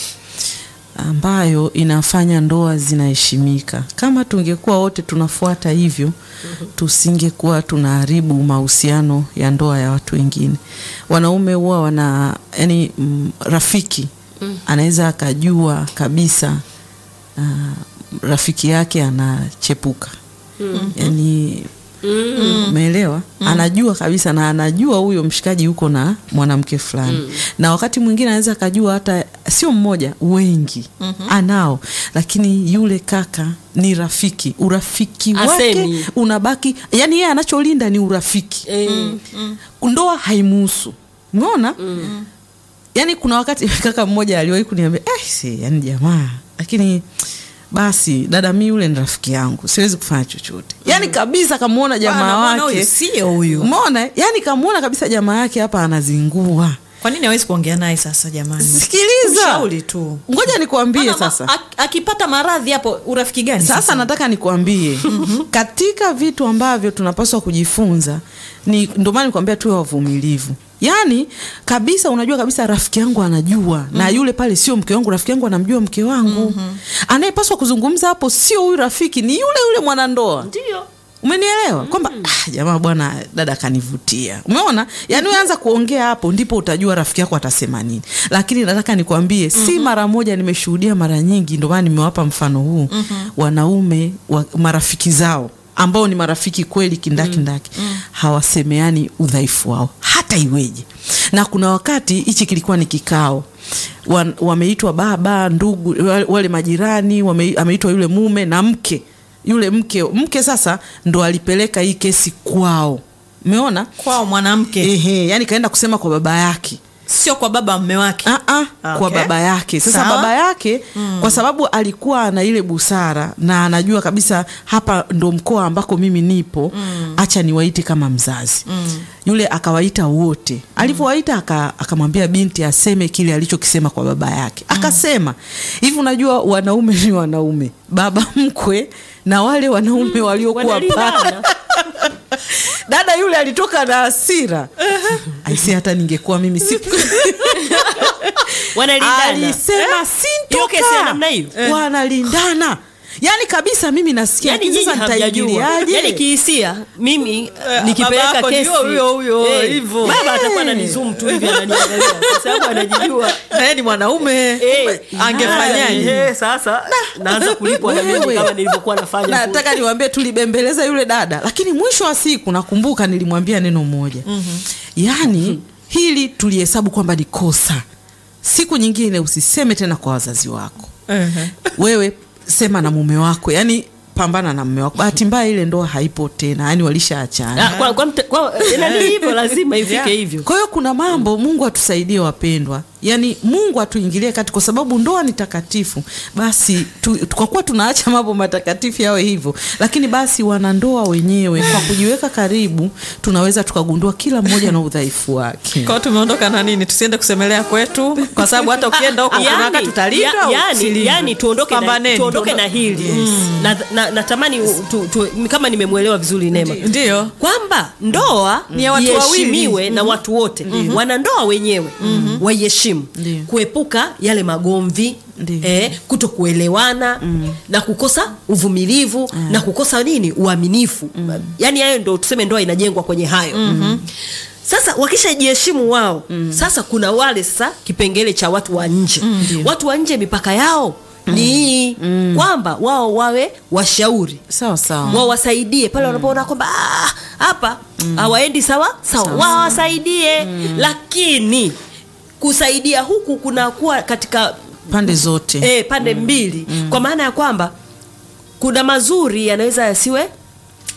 ambayo inafanya ndoa zinaheshimika kama tungekuwa wote tunafuata hivyo tusingekuwa tunaharibu mahusiano ya ndoa ya watu wengine wanaume huwa wana yani mm, rafiki anaweza akajua kabisa uh, rafiki yake anachepuka yani umeelewa anajua kabisa na anajua huyo mshikaji yuko na mwanamke fulani na wakati mwingine anaweza akajua hata sio mmoja wengi anao lakini yule kaka ni rafiki urafiki wake Asemi. unabaki yani yeye anacholinda ni urafiki Eh, ndoa haimuhusu umeona yani kuna wakati kaka mmoja aliwahi kuniambia eh, si, yani jamaa lakini basi dada mi yule ni rafiki yangu siwezi kufanya chochote yani kabisa kamwona jamaa Bwana, bwana, wake huyu sio huyu umeona yani kamwona kabisa jamaa yake hapa anazingua kwa nini hawezi kuongea naye sasa jamani sikiliza Mshauri tu ngoja nikwambie Maana ma- sasa ak- akipata maradhi hapo urafiki gani sasa nataka nikwambie katika vitu ambavyo tunapaswa kujifunza ni ndio maana nikwambia tuwe wavumilivu yaani kabisa unajua kabisa rafiki yangu anajua na yule pale sio mke wangu rafiki yangu anamjua mke wangu anayepaswa kuzungumza hapo sio huyu rafiki ni yule yule mwanandoa ndio umenielewa kwamba ah, jamaa bwana dada kanivutia umeona yaani uanza kuongea hapo ndipo utajua rafiki yako atasema nini lakini nataka nikwambie si mara moja nimeshuhudia mara nyingi ndio maana nimewapa mfano huu wanaume wa, marafiki zao ambao ni marafiki kweli kindakindaki hawasemeani udhaifu wao hata iweje na kuna wakati hichi kilikuwa ni kikao Wan- wameitwa baba ndugu wale- wale majirani wame, ameitwa yule mume na mke yule mke mke sasa ndo alipeleka hii kesi kwao umeona kwao mwanamke ehe yani kaenda kusema kwa baba yake sio kwa baba mme wake Ah, ah, kwa Okay. baba yake sasa Sawa. baba yake kwa sababu alikuwa ana ile busara na anajua kabisa hapa ndo mkoa ambako mimi nipo acha niwaite kama mzazi yule akawaita wote alivyowaita aka- akamwambia binti aseme kile alichokisema kwa baba yake akasema hivi unajua wanaume ni wanaume baba mkwe na wale wanaume waliokuwa pale wanalingana dada yule alitoka na hasira aisi hata ningekuwa mimi siku wanalingana alisema Hiyo kesi ya sintoka namna hiyo? wanalindana yaani kabisa mimi nasikia yani lakini nyinyi sasa hamjajua nitaingiliaje yani kihisia mimi baba nikipeleka yako kesi ndio huyo huyo, eh, hivyo. baba atakuwa ananizoom tu hivi ananiangalia kwa sababu anajijua naye ni mwanaume Eh, angefanyaje eh, sasa naanza kulipwa na mimi Wewe. kama nilivyokuwa nafanya kule. nataka niwambie tulibembeleza yule dada lakini mwisho wa siku nakumbuka nilimwambia neno moja yaani hili tulihesabu kwamba ni kosa siku nyingine usiseme tena kwa wazazi wako Ehe. wewe sema na mume wako yani pambana na mume wako bahati mbaya ile ndoa haipo tena yani walishaachana Ah, kwa, kwa, mte- kwa, nani hivyo lazima ifike Yeah. hivyo kwa hiyo kuna mambo mungu atusaidie wapendwa yaani mungu atuingilie kati kwa sababu ndoa ni takatifu basi tu, kwa kuwa tunaacha mambo matakatifu yawe hivyo lakini basi wanandoa wenyewe kwa kujiweka karibu tunaweza tukagundua kila mmoja na udhaifu wake kwao tumeondoka na nini tusiende kusemelea kwetu kwa sababu hata ukienda huko kuna wakati tutalindwa ya- au yani, tusilindwe? yani tuondoke na, Pambaneni. tuondoke na hili na, na, natamani u- tu, tu, kama nimemwelewa vizuri Neema Ndiyo. kwamba ndoa Ni ya watu wawili. iheshimiwe na watu wote wanandoa wenyewe waiheshimu Ndiyo. kuepuka yale magomvi Ndiyo. eh, kuto kuelewana na kukosa uvumilivu na kukosa nini uaminifu yaani hayo ndo tuseme ndoa inajengwa kwenye hayo sasa wakishajiheshimu wao sasa kuna wale sasa kipengele cha watu wa nje watu wa nje mipaka yao ni hii kwamba wao wawe washauri sawa sawa wao wasaidie pale wanapoona kwamba "Ah, hapa hawaendi sawa sawa wawasaidie lakini kusaidia huku kunakuwa katika pande zote e, pande mbili kwa maana ya kwamba kuna mazuri yanaweza yasiwe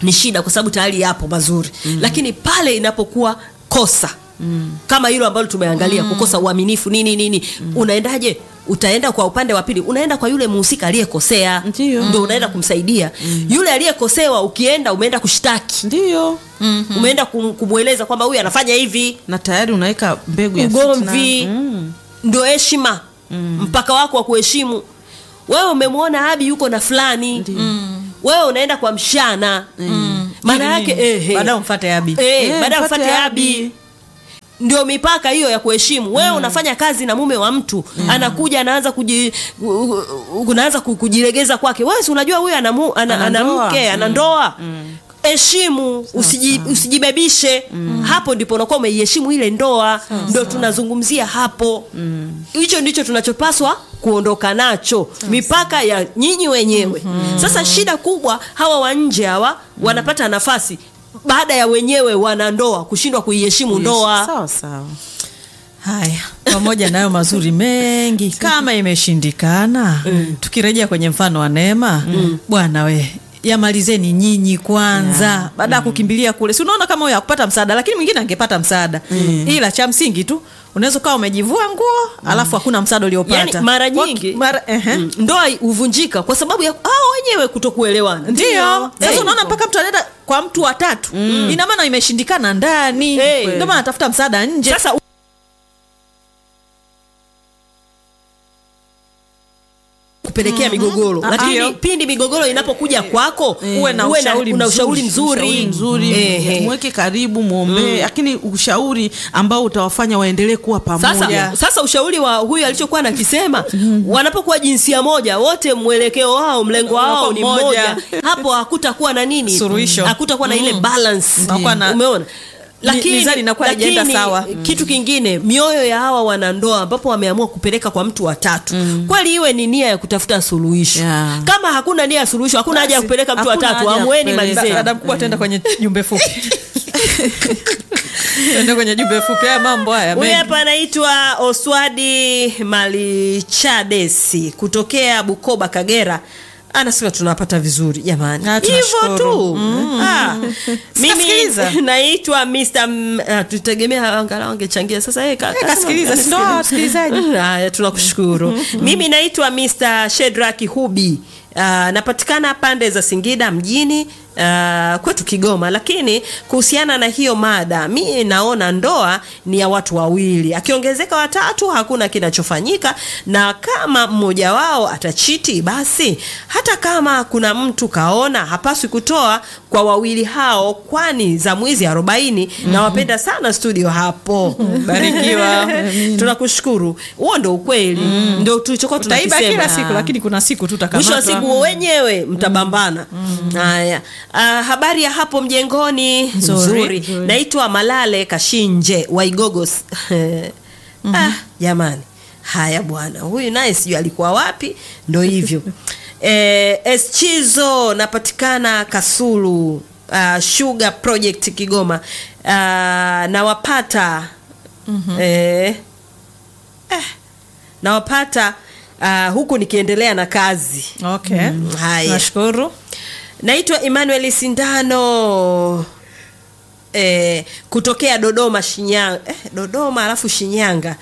ni shida kwa sababu tayari yapo mazuri mm. lakini pale inapokuwa kosa mm. kama hilo ambalo tumeangalia mm. kukosa uaminifu nini nini mm. unaendaje utaenda kwa upande wa pili unaenda kwa yule muhusika aliyekosea Ndiyo. ndo unaenda kumsaidia yule aliyekosewa ukienda umeenda kushtaki Ndiyo. umeenda kum, kumweleza kwamba huyu anafanya hivi na tayari unaweka mbegu ya ugomvi fitna. Mm. ndio heshima mpaka wako wa kuheshimu wewe umemwona abi yuko na fulani wewe unaenda kwa mshana maana yake ehe. baadaye umfate abi Eh, Eh, baada ya mfate mfate abi. abi ndio mipaka hiyo ya kuheshimu wewe unafanya kazi na mume wa mtu anakuja anaanza kuji, u- u- unaanza ku- kujilegeza kwake wewe si unajua huyu ana, mu- ana, Ana ana ndoa. mke ana ndoa heshimu usiji, usijibebishe hapo ndipo unakuwa umeiheshimu ile ndoa ndio tunazungumzia hapo hicho ndicho tunachopaswa kuondoka nacho mipaka ya nyinyi wenyewe sasa shida kubwa hawa wa nje hawa wanapata nafasi baada ya wenyewe wanandoa kushindwa kuiheshimu ndoa sawa sawa haya pamoja nayo mazuri mengi kama imeshindikana tukirejea kwenye mfano wa neema bwana we yamalizeni nyinyi kwanza baada ya kukimbilia kule si unaona kama huyo akupata msaada lakini mwingine angepata msaada ila cha msingi tu unaweza ukawa umejivua nguo alafu hakuna msaada uliopata yani mara Kwa- nyingi mara, ehe. mm, ndoa huvunjika kwa sababu ya hao wenyewe kutokuelewana ndio sasa Eh, unaona mpaka mtu anaenda kwa mtu watatu ina maana imeshindikana ndani Eh. ndio maana anatafuta msaada nje sasa kupelekea migogoro lakini Ndio. pindi migogoro inapokuja kwako Uwe na ushauri una ushauri mzuri. mzuri, Ushauri mzuri Ehe. mweke karibu mwombee lakini ushauri ambao utawafanya waendelee kuwa pamoja sasa, sasa ushauri wa huyu alichokuwa nakisema wanapokuwa jinsia moja wote mwelekeo wao mlengo wao ni Unakuwa mmoja mmoja. hapo hakutakuwa na nini Suluhisho. hakutakuwa na ile balance Unakuwa na- umeona mizani inakuwa haijaenda sawa. kitu kingine mioyo ya hawa wanandoa ambapo wameamua kupeleka kwa mtu watatu kweli iwe ni nia ya kutafuta suluhisho Yeah. kama hakuna nia ya suluhisho hakuna haja ya kupeleka mtu hakuna watatu haja ya amweni kupeleka. malizeni dada mkubwa tuenda kwenye jumbe fupi tuende kwenye jumbe fupi haya mambo haya huyu mengi. hapa anaitwa oswadi malichadesi kutokea bukoba kagera anasema tunapata vizuri jamani Ah, hivyo tunashukuru. tu Ah. mimi Sikasikiliza. naitwa Mr. M- ah, tutegemea angalau angechangia sasa yeye ka- kasikiliza, si ndo hawa wasikilizaji? haya tunakushukuru mimi naitwa Mr. Shedrack Hubi Uh, napatikana pande za Singida mjini uh, kwetu Kigoma, lakini kuhusiana na hiyo mada, mi naona ndoa ni ya watu wawili, akiongezeka watatu hakuna kinachofanyika, na kama mmoja wao atachiti, basi hata kama kuna mtu kaona, hapaswi kutoa kwa wawili hao, kwani za mwizi arobaini. Nawapenda sana studio hapo, Barikiwa. tunakushukuru. Huo ndo ukweli, ndio tulichokuwa utaiba tunakisema kila siku lakini kuna siku mwisho wa tutakamatwa siku wenyewe mtabambana haya Ah, habari ya hapo mjengoni Nzuri. nzuri naitwa malale kashinje waigogos ah, jamani haya bwana huyu naye sijui alikuwa wapi ndo hivyo eh, eschizo napatikana kasulu uh, sugar project kigoma uh, nawapata eh, eh, nawapata uh, huku nikiendelea na kazi okay haya nashukuru naitwa emmanuel sindano eh, kutokea dodoma shinyanga eh, dodoma alafu shinyanga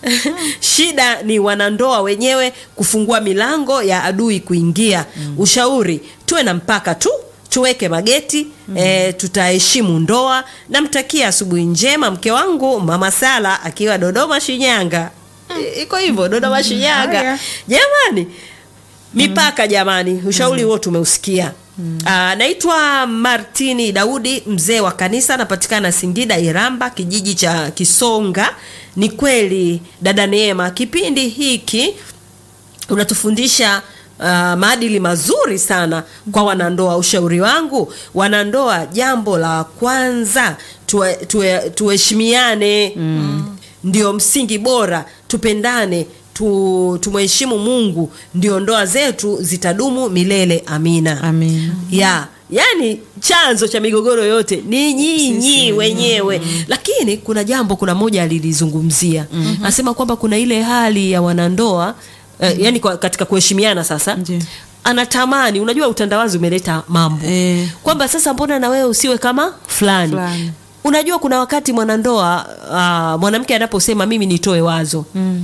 shida ni wanandoa wenyewe kufungua milango ya adui kuingia ushauri tuwe na mpaka tu tuweke mageti mm. e, tutaheshimu ndoa namtakia asubuhi njema mke wangu mama sala akiwa dodoma shinyanga I- iko hivyo dodoma shinyanga Haya. jamani mipaka jamani ushauri huo tumeusikia Ah, naitwa martini daudi mzee wa kanisa anapatikana singida iramba kijiji cha kisonga ni kweli dada neema kipindi hiki unatufundisha uh, maadili mazuri sana kwa wanandoa ushauri wangu wanandoa jambo la kwanza tuwe- tuwe- tuheshimiane mm. ndio msingi bora tupendane tu, tumheshimu mungu ndio ndoa zetu zitadumu milele amina Amina. ya yani chanzo cha migogoro yote ni nyinyi wenyewe lakini kuna jambo kuna moja alilizungumzia anasema kwamba kuna ile hali ya wanandoa eh, yani kwa, katika kuheshimiana sasa Ndiyo. anatamani unajua utandawazi umeleta mambo Eh. kwamba sasa mbona na wewe usiwe kama fulani Fulani. unajua kuna wakati mwanandoa uh, mwanamke anaposema mimi nitoe wazo mm.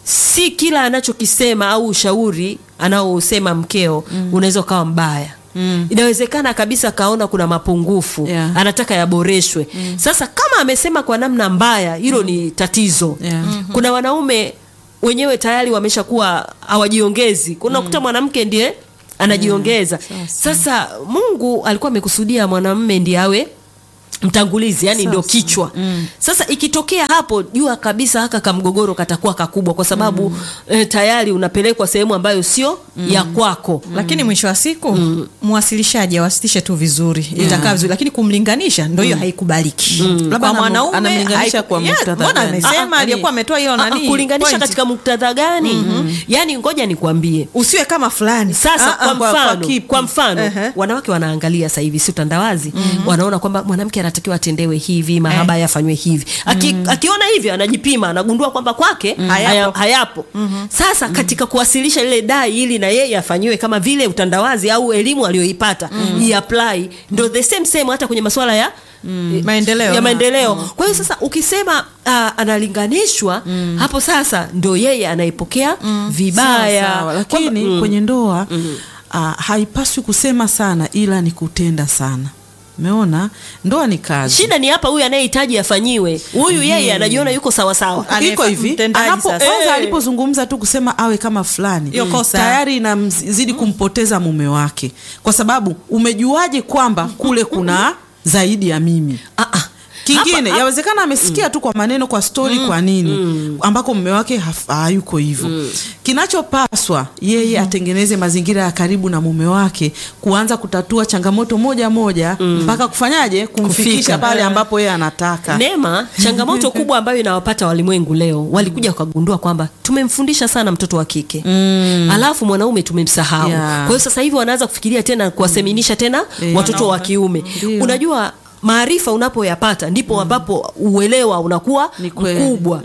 si kila anachokisema au ushauri anaosema mkeo mm. unaweza ukawa mbaya Mm. inawezekana kabisa kaona kuna mapungufu Yeah. anataka yaboreshwe mm. sasa kama amesema kwa namna mbaya hilo ni tatizo Yeah. kuna wanaume wenyewe tayari wameshakuwa hawajiongezi kunakuta mwanamke ndiye anajiongeza sasa mungu alikuwa amekusudia mwanamume ndiye awe mtangulizi yani ndio kichwa mm. sasa ikitokea hapo jua kabisa haka kamgogoro katakuwa kakubwa kwa sababu mm. eh, tayari unapelekwa sehemu ambayo sio mm. ya kwako lakini mwisho wa siku mwasilishaji awasilishe tu vizuri itakaa vizuri lakini kumlinganisha ndo hiyo haikubaliki Labda kwa anamu- mwanaume anamlinganisha haiku- kwa Yeah, muktadha mbona gani? amesema Ah, ah, aliyekuwa ametoa hiyo Ah, ah, nani kulinganisha point. katika muktadha gani mm-hmm. yani ngoja nikwambie usiwe kama fulani sasa Ah, ah, kwa kwa- mfano, kwa kwa, kipi? mfano Ehe. wanawake wanaangalia sasa hivi si utandawazi wanaona kwamba mwanamke anatakiwa atendewe hivi mahaba yafanywe hivi Aki, akiona hivyo anajipima anagundua kwamba kwake haya, Hayapo. hayapo sasa katika kuwasilisha lile dai ili na yeye afanyiwe kama vile utandawazi au elimu aliyoipata iapply ndo the same same hata kwenye masuala ya eh, Maendeleo. ya maendeleo kwa hiyo sasa ukisema uh, analinganishwa hapo sasa ndo yeye anaipokea vibaya Sawa, sawa. lakini Kwamba- mm. kwenye ndoa ah, haipaswi kusema sana ila ni kutenda sana umeona ndoa ni kazi shida ni hapa huyu anayehitaji afanyiwe huyu yeye anajiona yuko sawasawa iko hivi Mtendaji anapo sasa. kwanza Eh. alipozungumza tu kusema awe kama fulani Hiyo kosa. tayari inamzidi kumpoteza mume wake kwa sababu umejuaje kwamba kule kuna zaidi ya mimi Ah, ah. kingine Hapa- yawezekana amesikia tu kwa maneno kwa stori kwa hini ambako mume wake haf- hayuko hivyo kinachopaswa yeye atengeneze mazingira ya karibu na mume wake kuanza kutatua changamoto moja moja mpaka kufanyaje kumfikisha Kufika. pale ambapo yeye anataka Neema, changamoto kubwa ambayo inawapata walimwengu leo, walikuja wakagundua kwamba tumemfundisha sana mtoto wa kike mm. alafu mwanaume tumemsahau. Yeah. Kwa hiyo sasa hivi wanaanza kufikiria tena kuwaseminisha tena Eh, watoto wa kiume. Ndio. Unajua maarifa unapoyapata ndipo ambapo uelewa unakuwa Ni kweli. mkubwa.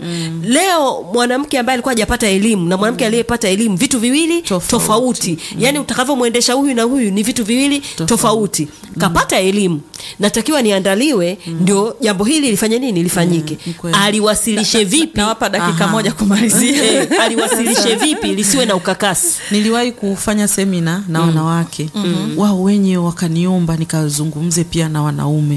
Leo mwanamke ambaye alikuwa hajapata elimu na mwanamke aliyepata elimu vitu viwili Tofauti. tofauti, yaani utakavyomwendesha huyu na huyu ni vitu viwili tofauti, kapata elimu natakiwa niandaliwe ndio jambo hili lifanye nini lifanyike ni kweli. aliwasilishe vipi nawapa dakika Aha. moja kumalizia Eh, aliwasilishe vipi lisiwe na ukakasi niliwahi kufanya semina na wanawake wao wenyewe wakaniomba nikazungumze pia na wanaume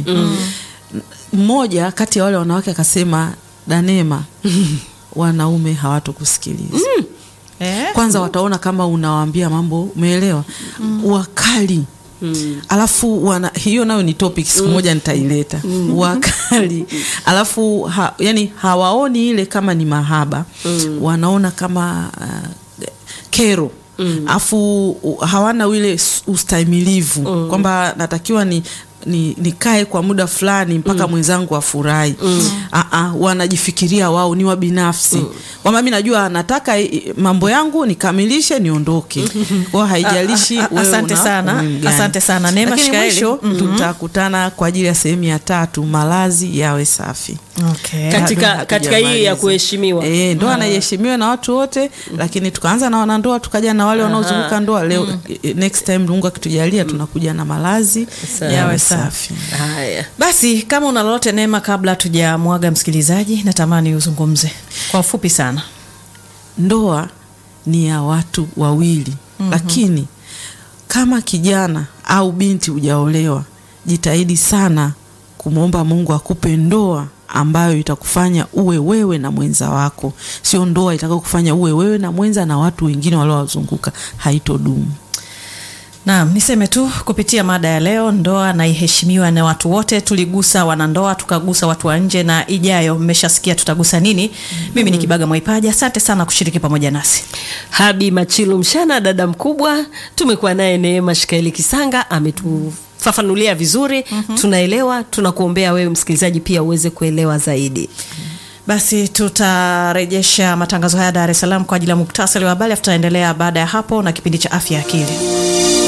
mmoja kati ya wale wanawake akasema danema wanaume hawatokusikiliza Eh? kwanza wataona kama unawaambia mambo umeelewa wakali alafu wana, hiyo nayo ni topic siku moja nitaileta wakali alafu ha, yani hawaoni ile kama ni mahaba wanaona kama uh, kero alafu uh, hawana ile s- ustahimilivu kwamba natakiwa ni ni nikae kwa muda fulani mpaka mwenzangu afurahi mm. wanajifikiria wao ni wa binafsi kwamba mi najua nataka i- mambo yangu nikamilishe niondoke kwao haijalishi A- a- wewe asante una sana. umuhimu gani. Asante sana. Neema Lakini Shikaeli. mwisho tutakutana kwa ajili ya sehemu ya tatu malazi yawe safi okay. katika, Bado katika hii ya hatujamaliza. kuheshimiwa Eh, ndoa naiheshimiwa na watu wote lakini tukaanza na wanandoa tukaja na wale wanaozunguka ndoa leo eh, next time Mungu akitujalia tunakuja na malazi Sawa. yawe safi haya basi kama una lolote neema kabla tujamwaga msikilizaji natamani uzungumze kwa ufupi sana ndoa ni ya watu wawili lakini kama kijana au binti hujaolewa jitahidi sana kumwomba mungu akupe ndoa ambayo itakufanya uwe wewe na mwenza wako sio ndoa itakao kufanya uwe wewe na mwenza na watu wengine waliowazunguka haitodumu Naam, niseme tu kupitia mada ya leo, ndoa na iheshimiwa na watu wote. Tuligusa wanandoa, tukagusa watu wa nje, na ijayo mmeshasikia tutagusa nini. Mimi ni Kibaga Mwaipaja, asante sana kushiriki pamoja nasi. habi machilu mshana dada mkubwa tumekuwa naye neema shikaeli kisanga ametufafanulia vizuri tunaelewa tunakuombea wewe msikilizaji pia uweze kuelewa zaidi Basi tutarejesha matangazo haya Dar es Salaam kwa ajili ya muktasari wa habari, afu tutaendelea baada ya hapo na kipindi cha afya ya akili.